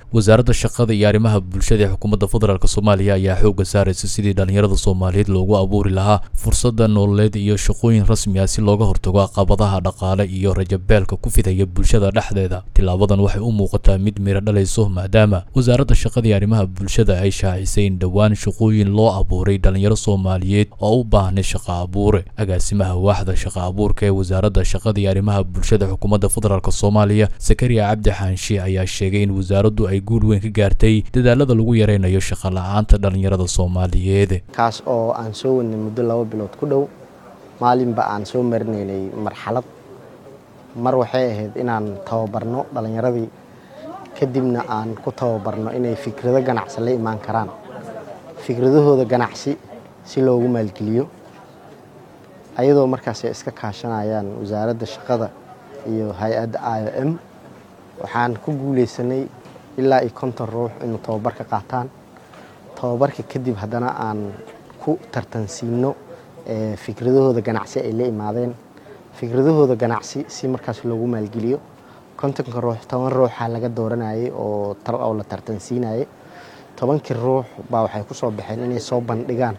wasaaradda shaqada iyo arrimaha bulshada ee xukuumadda federaalk soomaaliya ayaa xoogga saaraysa sidii dhallinyarada soomaaliyeed loogu abuuri lahaa fursada nololeed iyo shaqooyin rasmi ah si looga hortago caqabadaha dhaqaale iyo rajabeelka ku fidaya bulshada dhexdeeda tilaabadan waxay u muuqataa mid miro dhalayso maadaama wasaaradda shaqada iyo arrimaha bulshada ay shaacisay in dhowaan shaqooyin loo abuuray dhallinyaro soomaaliyeed oo u baahnay shaqa abuure agaasimaha waaxda shaqa abuurka ee wasaaradda shaqada iyo arrimaha bulshada xukuumadda federaalk soomaaliya sakariya cabdi xaanshi ayaa sheegay in wasaaraddu ay guul weyn ka gaartay dadaalada lagu yareynayo shaqa la-aanta dhallinyarada soomaaliyeed kaas oo aan soo wadnay muddo laba bilood ku dhow maalinba aan soo marinaynay marxalad mar waxay ahayd inaan tababarno dhallinyaradii kadibna aan ku tababarno inay fikrado ganacsi la imaan karaan fikradahooda ganacsi si loogu maalgeliyo ayadoo markaas ay iska kaashanayaan wasaaradda shaqada iyo hay-adda i o m waxaan ku guuleysanay ilaa iyo konton ruux inuu tababarka qaataan tababarka kadib haddana aan ku tartansiino fikradahooda ganacsi ay la imaadeen fikradahooda ganacsi si markaas loogu maalgeliyo kontonka ruux toban ruuxa laga dooranayay oo la tartansiinayay tobankii ruux baa waxay ku soo baxeen inay soo bandhigaan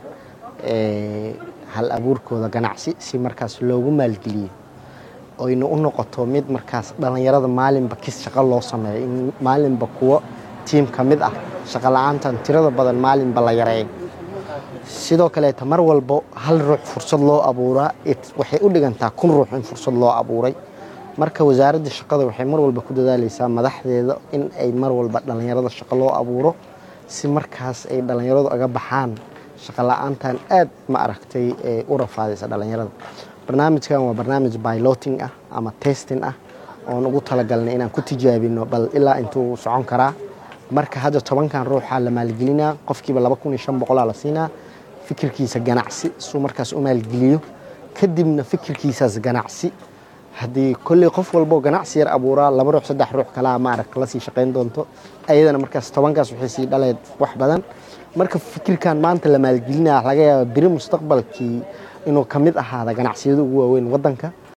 hal abuurkooda ganacsi si markaas loogu maalgeliyo oyna u noqoto mid markaas dhallinyarada maalinba kis shaqo loo sameeyo in maalinba kuwo tiim ka mid ah shaqo la-aantan tirada badan maalinba la yareeyo sidoo kaleeta mar walbo hal ruux fursad loo abuuraa waxay u dhigantaa kun ruux in fursad loo abuuray marka wasaaradda shaqada waxay mar walba ku dadaaleysaa madaxdeeda in ay mar walba dhallinyarada shaqo loo abuuro si markaas ay dhallinyaradu aga baxaan shaqo la-aantan aad ma aragtay u rafaadaysa dhallinyarada barnaamijkan waa barnaamij biloting ah ama testing ah oon ugu talagalnay inaan ku tijaabino bal ilaa intuu socon karaa marka hadda tobankan ruuxaa la maalgelinaa qofkiiba laba kun iyo shan boqolaa la siinaa fikirkiisa ganacsi suu markaas u maalgeliyo kadibna fikirkiisaas ganacsi haddii kolley qof walboo ganacsi yar abuuraa laba ruux saddex ruux kalaa maaragt lasii shaqayn doonto ayadana markaas tobankaas waxay sii dhaleed wax badan marka fikirkan maanta la maalgelinaya laga yaaba beri mustaqbalkii inuu ka mid ahaada ganacsiyada ugu waaweyn waddanka